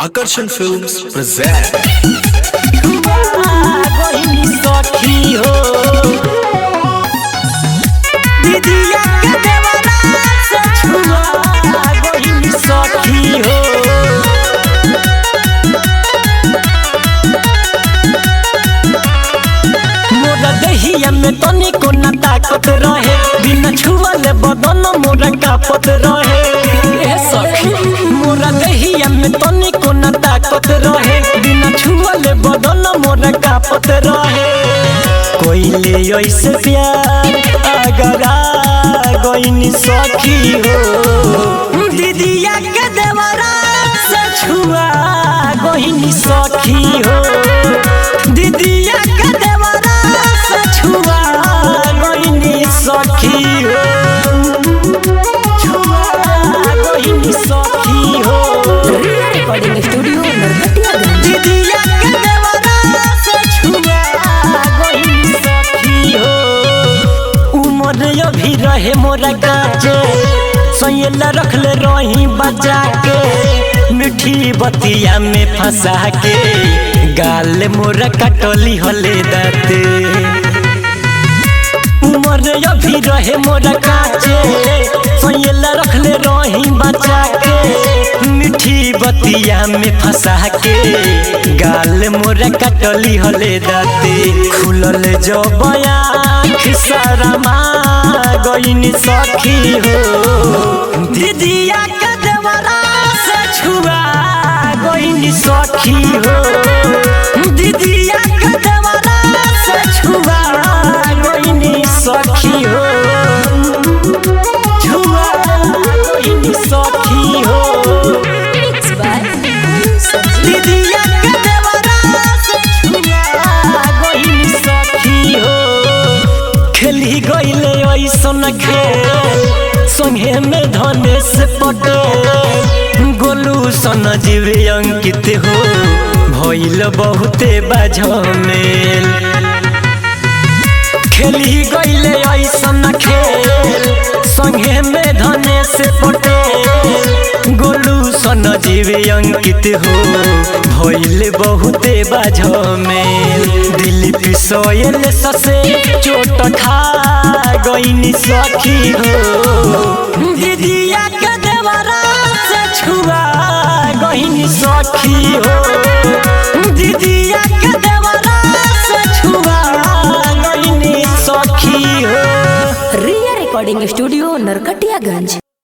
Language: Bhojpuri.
Akarsan Films present गइनी सखी हो दीदिया के देवरा से छुआ गइनी सखी हो मोरा दहिया में तनिको न ताकत रहे बिना छुअले बदन मोरा कापत रहे ए सखी मोरा दहिया में तनिको न ताकत रहे बिना छुअले बदन मोरा कापत रहे कोइले ऐसे प्यार अगर आ गइनी सखी हो दीदिया के देवरा से छुआ गइनी सखी हो दीदिया के देवरा से छुआ गइनी सखी हो छुआ गइनी सखी हो रिकॉर्डिंग स्टूडियो नरकटियागंज दीदिया के देवरा से छुआ गइनी सखी हो उमर अभी रहे मोरा काजे सैला रखले रही बजा के मिठी बतिया में फंसा के गाल मोरा कटली हले दाते उमर अभी रहे मोरा काचे सैला रखले रही बचा के मिठी बतिया में फंसा के गाल मोरा कटली हले दाते खुलल जो बयाख शरमा गइनी सखी हो दीदिया के देवरा से छुआ गइनी सखी हो दीदिया के देवरा से छुआ गइनी सखी हो छुआ गइनी सखी हो मिक्स बाय सब्जी दीदिया के देवरा से छुआ गइनी सखी हो खेली गइले ऐसन खेल संगे में धनेश पटेल गोलू सन जीव अंकित हो भइल बहुते बाझमेल खेली गइले ऐसन खेल संगे में धनेश पटेल गोलू सन जीव अंकित हो भइल बहुते बाझमेल दिलीप सोयल ससे चोट खा गइनी सखी हो दीदिया के देवरा से छुआ गइनी सखी हो दीदिया के देवरा से छुआ गइनी सखी हो रिया रिकॉर्डिंग स्टूडियो नरकटियागंज